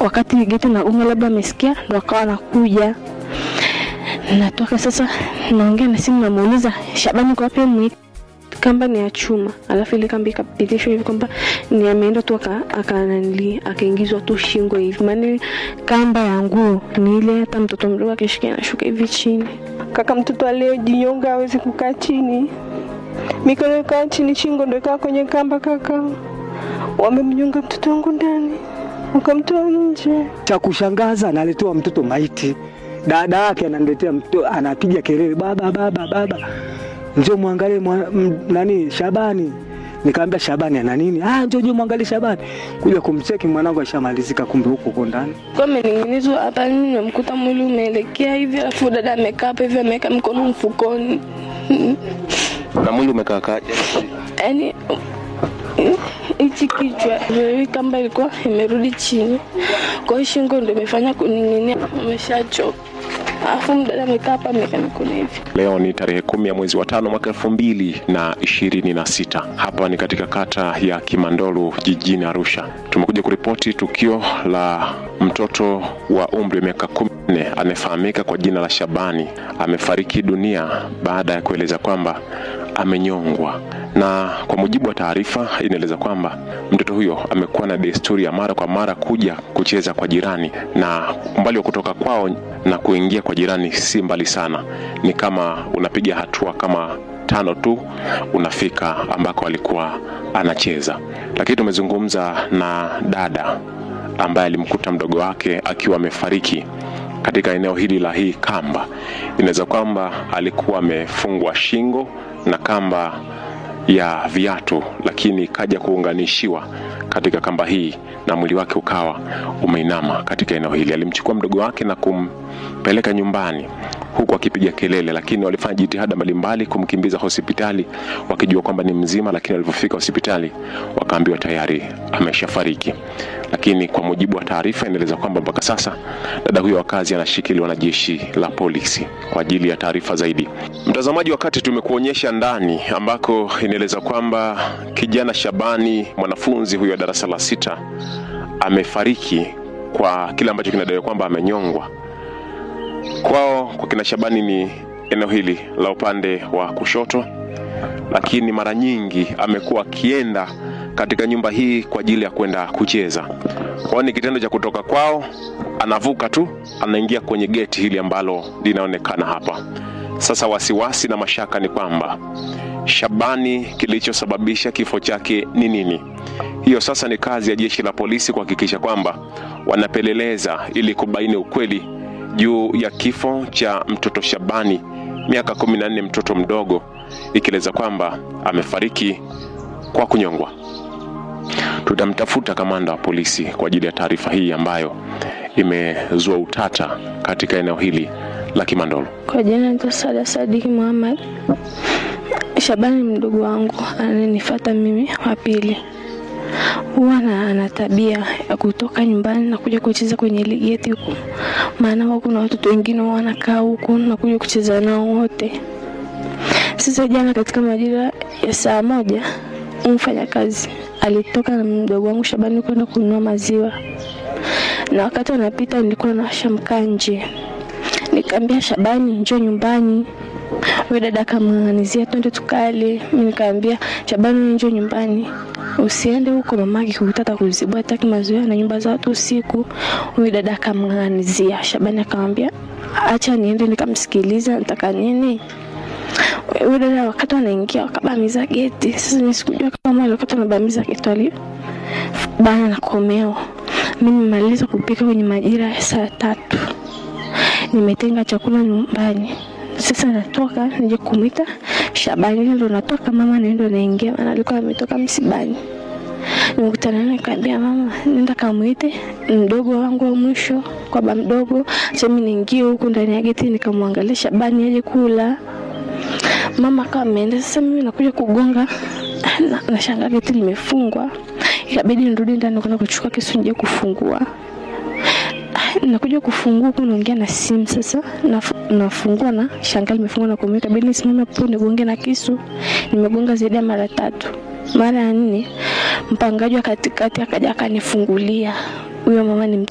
wakati geti nagonga, labda amesikia ndo akawa anakuja. Natoka sasa, naongea na simu, namuuliza Shabani kwa wapi? Mwite kamba ni ya chuma, alafu ile kamba ikapitishwa hivi kwamba ni ameenda tu aka- akananili akaingizwa tu shingo hivi, maana ile kamba ya nguo ni ile hata mtoto mdogo akishikia anashuka hivi chini. Kaka, mtoto aliyejinyonga hawezi kukaa chini, mikono ikaa chini, shingo ndo ikaa kwenye kamba. Kaka, wamemnyonga mtoto wangu ndani, wakamtoa nje. Cha kushangaza analetewa mtoto maiti, dada yake ananiletea mtoto, anapiga kelele, baba baba baba, njoo mwangalie mwa, m, nani Shabani. Nikamwambia Shabani ana nini? Ah, njoo njoo mwangalie Shabani. Kuja kumcheki mwanangu ashamalizika, kumbe huko huko ndani. Kwa amening'inizwa hapa, nimemkuta mwili umeelekea hivi, alafu dada amekaa hapa hivi, ameweka mikono mfukoni, Na mwili umekaakaje? yaani hichi kichwa hii kamba ilikuwa imerudi chini, kwa hiyo shingo ndo imefanya kuning'inia, ameshachoka. Alafu mdada amekaa hapa, ameweka mikono hivi. Leo ni tarehe kumi ya mwezi wa tano mwaka elfu mbili na ishirini na sita. Hapa ni katika kata ya Kimandolu jijini Arusha. Tumekuja kuripoti tukio la mtoto wa umri wa miaka kumi na nne anayefahamika kwa jina la Shabani amefariki dunia baada ya kueleza kwamba amenyongwa na kwa mujibu wa taarifa inaeleza kwamba mtoto huyo amekuwa na desturi ya mara kwa mara kuja kucheza kwa jirani, na umbali wa kutoka kwao na kuingia kwa jirani si mbali sana, ni kama unapiga hatua kama tano tu unafika ambako alikuwa anacheza. Lakini tumezungumza na dada ambaye alimkuta mdogo wake akiwa amefariki katika eneo hili la hii kamba. Inaweza kwamba alikuwa amefungwa shingo na kamba ya viatu, lakini kaja kuunganishiwa katika kamba hii na mwili wake ukawa umeinama katika eneo hili. Alimchukua mdogo wake na kumpeleka nyumbani huku akipiga kelele, lakini walifanya jitihada mbalimbali kumkimbiza hospitali wakijua kwamba ni mzima, lakini walipofika hospitali wakaambiwa tayari ameshafariki. Lakini kwa mujibu wa taarifa inaeleza kwamba mpaka sasa dada huyo wa kazi anashikiliwa na jeshi la polisi kwa ajili ya taarifa zaidi. Mtazamaji, wakati tumekuonyesha ndani ambako inaeleza kwamba kijana Shabani, mwanafunzi huyo wa darasa la sita, amefariki kwa kile ambacho kinadaiwa kwamba amenyongwa. Kwao kwa kina Shabani ni eneo hili la upande wa kushoto, lakini mara nyingi amekuwa akienda katika nyumba hii kwa ajili ya kwenda kucheza. Kwao ni kitendo cha kutoka kwao, anavuka tu anaingia kwenye geti hili ambalo linaonekana hapa. Sasa wasiwasi na mashaka ni kwamba Shabani, kilichosababisha kifo chake ni nini? Hiyo sasa ni kazi ya jeshi la polisi kuhakikisha kwamba wanapeleleza ili kubaini ukweli juu ya kifo cha mtoto Shabani, miaka kumi na nne, mtoto mdogo, ikieleza kwamba amefariki kwa kunyongwa. Tutamtafuta kamanda wa polisi kwa ajili ya taarifa hii ambayo imezua utata katika eneo hili la Kimandolo. Kwa jina naitwa Sada Sadiki Muhammad. Shabani mdogo wangu ananifuata mimi wa pili, huwa na ana tabia ya kutoka nyumbani na kuja kucheza kwenye ligeti huku, maana huwa kuna watoto wengine huwa wanakaa huku na kuja kucheza nao wote. Sasa jana katika majira ya saa moja, mfanyakazi alitoka na mdogo wangu Shabani kwenda kununua maziwa, na wakati anapita nilikuwa nawasha mkaa nje Nikaambia Shabani, njoo nyumbani. Huyo dada akamng'ang'anizia twende tukale. Mimi nikaambia Shabani, njoo nyumbani, usiende huko, mamake kukutaka kuzibua, hataki mazoea na nyumba za watu usiku. Huyo dada akamng'ang'anizia. Shabani akamwambia acha niende nikamsikiliza, nataka nini? Huyo dada wakati anaingia wakabamiza geti. Sasa mimi sikujua kama wale wakati wanabamiza geti wali bana na komeo. Mimi nimemaliza kupika kwenye majira ya saa tatu nimetenga chakula nyumbani. Sasa natoka nije kumwita Shabani, ndo natoka mama, ndio naingia, maana alikuwa ametoka msibani. Nimekutana naye nikamwambia, mama, nenda kamwite mdogo wangu wa mwisho kwa baba mdogo, acha mimi niingie huku ndani ya geti nikamwangalia Shabani aje kula. Mama akawa ameenda. Sasa mimi nakuja kugonga na, nashangaa geti limefungwa, ikabidi nirudi ndani kwenda kuchukua kisu nije kufungua nakuja kufungua huku naongea na simu sasa, naf- nafungua na shangaa limefungwa na kumweka bili nisimame hapo nigonge na kisu. Nimegonga zaidi ya mara tatu. Mara ya nne mpangaji wa katikati akaja akanifungulia. Huyo mama ni